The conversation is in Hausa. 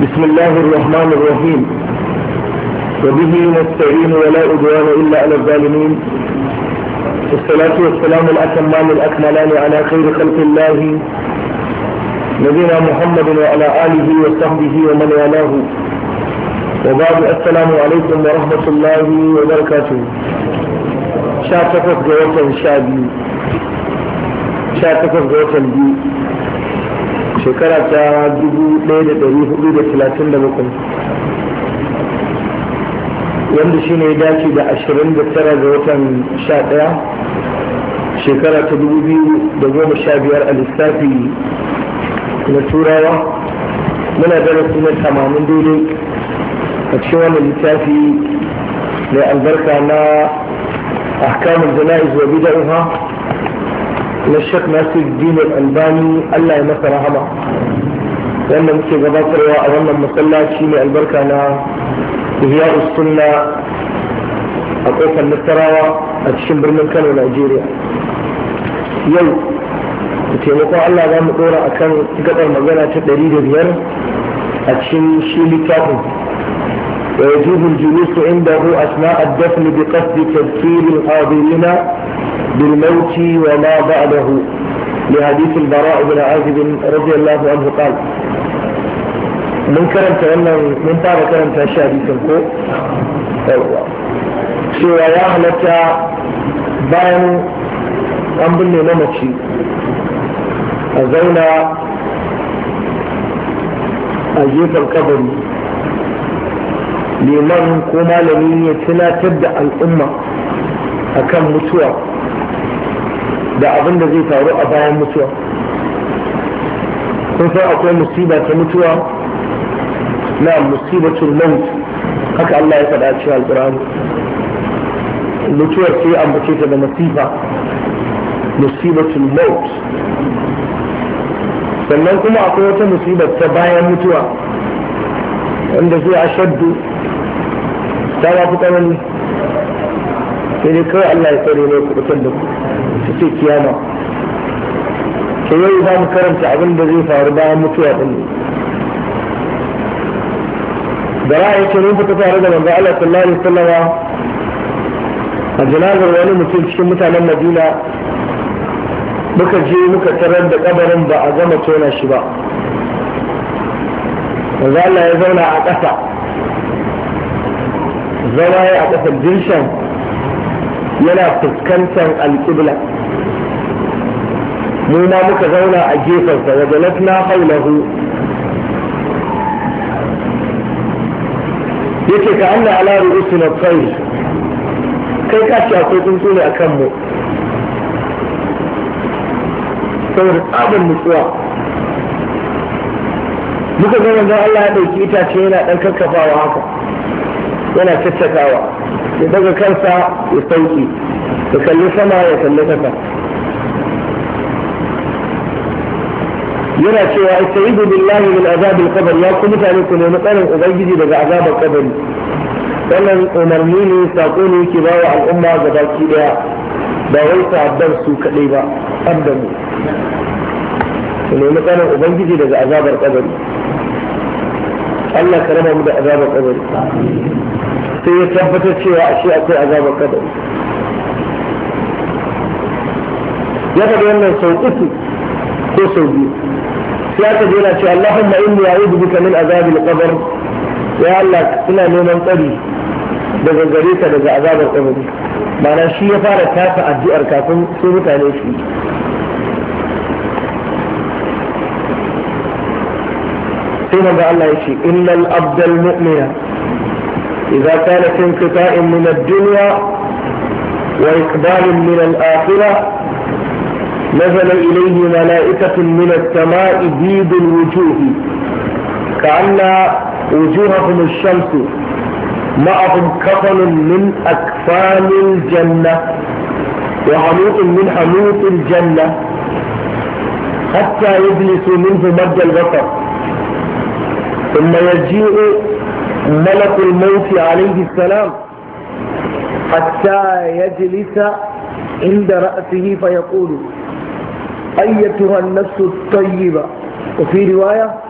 بسم الله الرحمن الرحيم وبه نستعين ولا عدوان إلا على الظالمين والصلاة والسلام الأتمان الأكملان على خير خلق الله نبينا محمد وعلى آله وصحبه ومن والاه وبعد السلام عليكم ورحمة الله وبركاته شاتفت جوة شابي شاتفت جوة بي shekara ta 1437 wanda shi ne dace da 29 ga watan 11 shekara ta 2015 a lissafi na turawa muna darasi na 80 daidai a cikin wannan littafi mai albarka na ahkamul jana'iz wa bid'aha na shek nasir dinar albani allah ya masa rahama wanda muke gabatarwa a wannan masallaci mai albarka na ihya sunna a kofar nasarawa a cikin birnin kano nigeria yau da taimakon allah za mu dora a kan gabar magana ta ɗari da biyar a cikin shi littafin ويجوز الجلوس عنده أثناء الدفن بقصد تذكير الحاضرين بالموت وما بعده لحديث البراء بن عازب رضي الله عنه قال من كرمت wannan mun fara karanta shi hadisin ko yawa cewa ya halatta bayan an binne mamaci a zauna a gefen kabari liman ko malami ya tunatar da al'umma akan mutuwa da abin da zai faru a bayan mutuwa kun san akwai musiba ta mutuwa na musibatul maut haka Allah ya faɗa cikin alƙur'ani mutuwar sai ambace ta da masifa musibatul maut sannan kuma akwai wata musibar ta bayan mutuwa wanda zai ashaddu ta ba fi tsanani sai dai kawai Allah ya tsare ne kubutar da ku su ce kiyama ke yau za mu karanta abin da zai faru bayan mutuwa din ne da ra'ayi ce mun fita tare da manzo Allah sallallahu alaihi wasallam a janazar wani mutum cikin mutanen Madina muka je muka tarar da kabarin ba a gama tona shi ba manzo Allah ya zauna a ƙasa zama ya a ƙasar dirshan yana fuskantar alƙibla mu ma muka zauna a gefensa wa jalasna haulahu yake ka Allah ala ru'usi na tsayi kai ka ce akwai tsuntsu ne a kanmu saboda tsabin nutsuwa muka ga manzon Allah ya ɗauki itace yana ɗan kakkafawa haka yana caccakawa ya daga kansa ya sauki ya kalli sama ya kalli kasa yana cewa istaidu billahi min azabil qabr ya ku mutane ku nemi tsarin ubangiji daga azabar kabari wannan umarni ne sako ne yake ba wa al'umma ga baki daya ba wai sabbar su kadai ba har da mu ku nemi tsarin ubangiji daga azabar kabari Allah ka raba mu da azabar kabari sai ya tabbatar cewa ashe akwai azabar kadari ya faɗi wannan sau uku ko sau biyu sai aka jera ce Allahumma inni a'udhu bika min azabil qabr ya Allah ina neman tsari daga gare ka daga azabar kabari ma'ana shi ya fara tasa addu'ar kafin sai mutane su sai manzo Allah ya ce innal abdal mu'mina إذا كان في انقطاع من الدنيا وإقبال من الآخرة نزل إليه ملائكة من السماء بيض الوجوه كأن وجوههم الشمس معهم كفن من أكفان الجنة وحنوط من حنوط الجنة حتى يجلسوا منه مد البصر ثم يجيء ملك الموت عليه السلام حتى يجلس عند رأسه فيقول أيتها النفس الطيبة وفي رواية